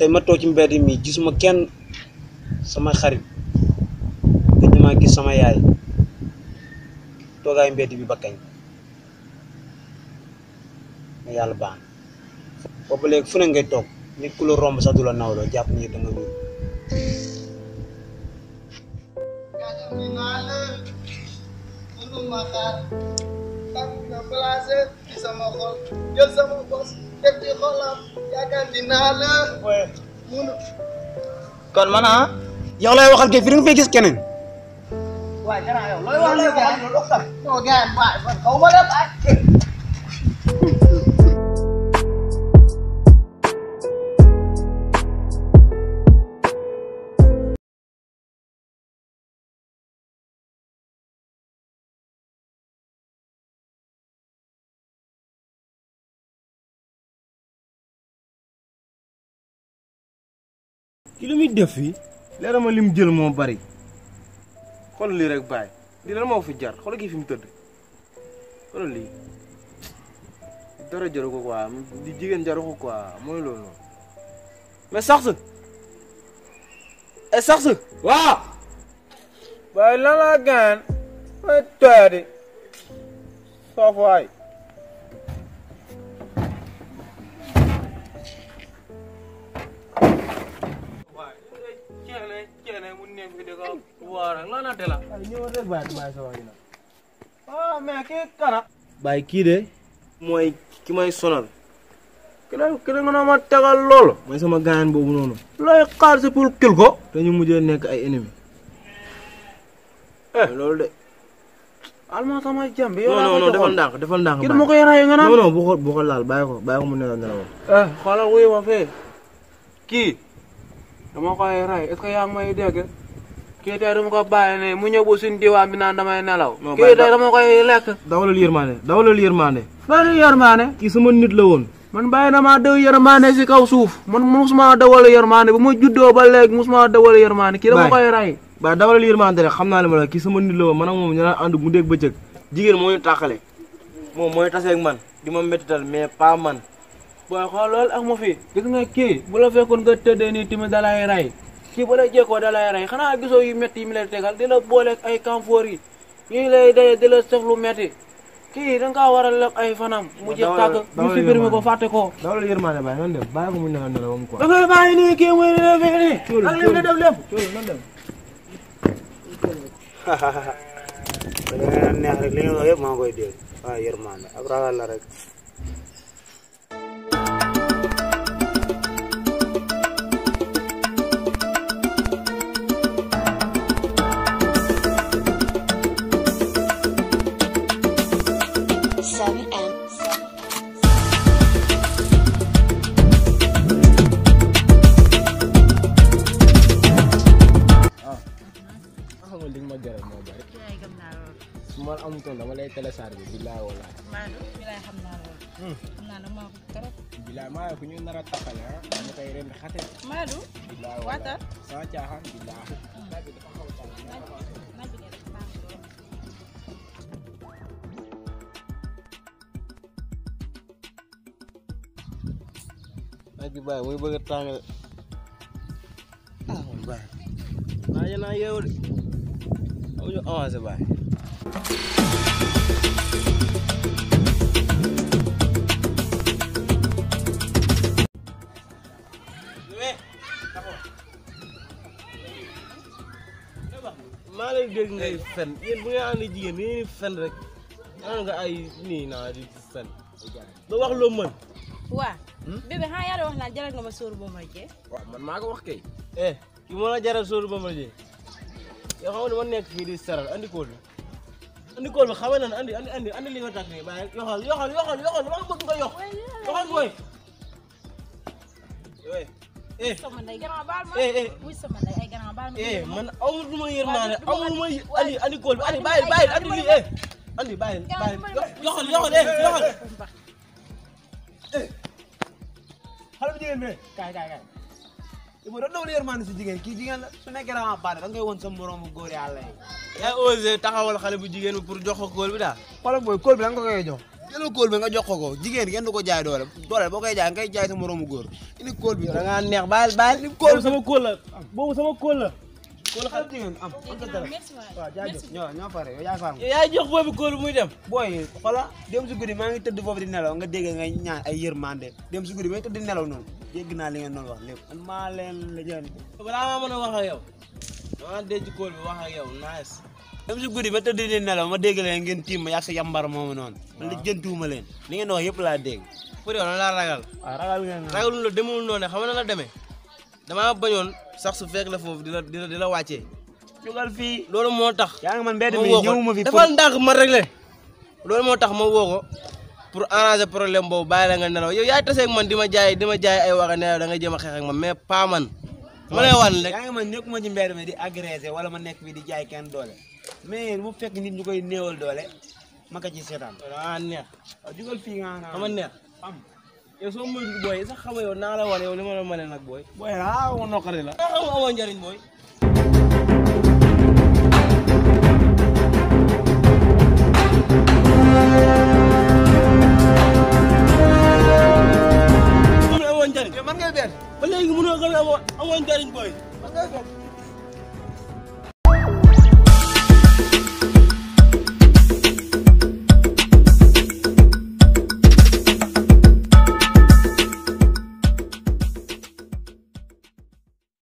tey ma toog ci mbedd mi gisuma kenn sama xarit gëj maa gis sama yaay toogaay mbedd bi ba kañ mais yàlla baax na boobu léegi fu ne ngay toog nit ku la romb sax du la nawloo jàpp ni da nga wér mënuma xaar tànk nga placé ci sama xol jël sama bos def ci xolam yaakaar dinaa la munu kon man ah yow lay waxal kay fi nga fay gis keneen waaye gannaaw yow looy wax nii gars yi non gars yi waaye man xaw ma dem ay ki lu muy def fii leer ma lim jël moo bari xool lii rek bàyyi lii lan moo fi jar xool kii fi mu tëdd xool lii dara jaru ko quoi di jigéen jaru ko quoi mooy loolu noonu mais sax sa e sax sa waaw bàyyi lan la gaan may toyadi soof waay ceene ceene mu ne fi di ko waara lana tela ñëw rek bàyyi bàyyi sa waay na ah mais kii kana bàyyi kii de mooy ki may sonal ki da ki da nga na ma tegal loolu mooy sama gaayan boobu noonu looy xaar si pour kil ko te ñu mujjee nekk ay ennemi eh loolu de alma sama jàmbi yow non non defal ndànk defal ndànk kii dama koy ray nga naan non non bu ko bu ko laal bàyyi ko bàyyi ko mu nelaw nelaw eh xoolal wuyu ma fee kii dama koy ray est-ce que yaa ngi may dégg kii tey dama ko bàyyi ne mu ñëw ba suñu diwaan bi naan damay nelaw kii tey dama koy lekk dawalal yërmande dawalal yërmande fan yërmande kii sama nit la woon man bàyyi na maa daw yërmande si kaw suuf man musuma dawal yërmande bu ma juddoo ba léegi musuma dawal yërmande kii dama koy ray ba dawalal yërmande rek xam naa ne ma la kii sama nit la woon man ak moom ñu naan ànd mu dégg bëccëg jigéen moo ñu tàqale moom mooy taseeg man di ma méttital mais pas man booy xool loolu ak ma fi gis nga kii bu la fekkoon nga tëddee nii tamit dalay rey kii bu la jekkoo dalay rey xanaa gisoo yu métti yi mu lay tegal di la booleeg ay camphor yi yi lay daye di la sef lu métti kii da nga kaa war a lekk ay fanam mu jeex tàkk ñu supprimer ko fàtte ko dawal yërmande bàyyi nan dem bàyyi ko mu nelaw nelaw am quoi da ngay bàyyi nii kii muy ne fii nii ak li mu def lépp nan dem da nga neex rek li nga wax yëpp maa ngi koy dégg waaw yërmande ab ragal la rek Seven and xam nga li nga ma jaral moo bari yaay gëm naa loolu su ma la amutoon dama lay télécharger billaay walaay Maodo bi lay xam naa loolu xam naa dama ko trop billaay maa ku ñu nar a taxale ah dama koy ren xate Maodo billaay waatal sama caaxaan billaay naaj bi dafa xaw a tàng naaj bi dafa baax lool naaj bi bàyyi muy bëgg a tàng de ah man bàyyi naa yéen a yeewu de aw ñu avancé bàyyi maa lay dégg ngay fen yéen bu ngeen ànd jigéen yéen di fen rek naan nga ay nii naa di fen ba wax loo mën waa bébé xanaa yaa doon wax naan jaral nga ma sóor boo ma jee waaw man maa ko wax kay. eh ki moo la jaral sóoru ba ma jee yow xam nga ne ma nekk fii di seral andi kool bi andi kool bi xamee na ne andi andi andi andi li nga takk nii bàyyi yoxal yoxal yoxal yoxal maa bëgg nga yox yoxal booy. eh eh sama ndey gannaaw baal ma eh eh wuy sama ndey ay gannaaw baal ma eh man amul lu ma yërmaane amul lu ma andi andi kool bi andi bàyyi bàyyi andi lii eh andi bàyyi bàyyi yoxal yoxal eh yoxal xale bu jigéen bi kaay kaay kaay Ibu doon dawal yërmande si jigéen kii jigéen la su nekkee dama baare da ngay woon sa moroomu góor yàlla yi yaa osé taxawal xale bu jigéen bi pour jox ko kool bi daal. xoolal booy kóol bi da nga ko koy jox jëlal kóol bi nga jox ko ko jigéen kenn du ko jaay doole doole boo koy jaay nga koy jaay sa moroomu góor indi kóol bi da ngaa neex bàyyil bàyyil boobu sama kóol la boobu sama kóol la kóol xale jigéen am am sa dara merci waay waaw jaajëf ñoo ñoo pare yow yaa faam yow yaay jox boobu kóol muy dem booy xola dem si guddi maa ngi tëdd foofu di nelaw nga dégg ngay ñaan ay yërmande dem si guddi may tëdd di nelaw noonu dégg naa li ngeen doon wax lépp man maa leen la jënd balaa maa mën a wax ak yow dama denc kóol bi wax ak yow nice dem si guddi ma tëdd di nelaw ma dégg leen ngeen tiim ma yàgg sa yambar moomu noonu man la jëntuwuma leen li ngeen wax yëpp laa dégg pour yow na laa ragal waaw ragal ngeen ragalul la demul noonu xam na la demee damaa bañoon sax su fekk la foofu di la di la di la wàccee jugal fii loolu moo tax yaa ngi man mbedd ma mi woo ko ñëwuma fi defal ndànk ma réglé loolu moo tax ma woo ko pour arranger problème boobu bàyyi la nga nelaw yow yaay taseeg man di ma jaay di ma jaay ay waxa nelaw da nga jéem a xeex ak man mais pas man ma lay wan rek yaa ngi man nekkuma ci mbedd mi di agressé wala ma nekk fii di jaay kenn doole mais bu fekk nit ñu koy néewal doole ma ko ci seetaan ah neex waaw jugal fii nga nga ama neex am yow soo moytu booy sax xam nga yow naa la wan yow li ma la mënee nag booy booy ah ma noqari la nga xam nga amoo njariñ booy mu ne amoo njariñ man ngay benn ba léegi mënoo xam ne amoo amoo njariñ booy man ngay benn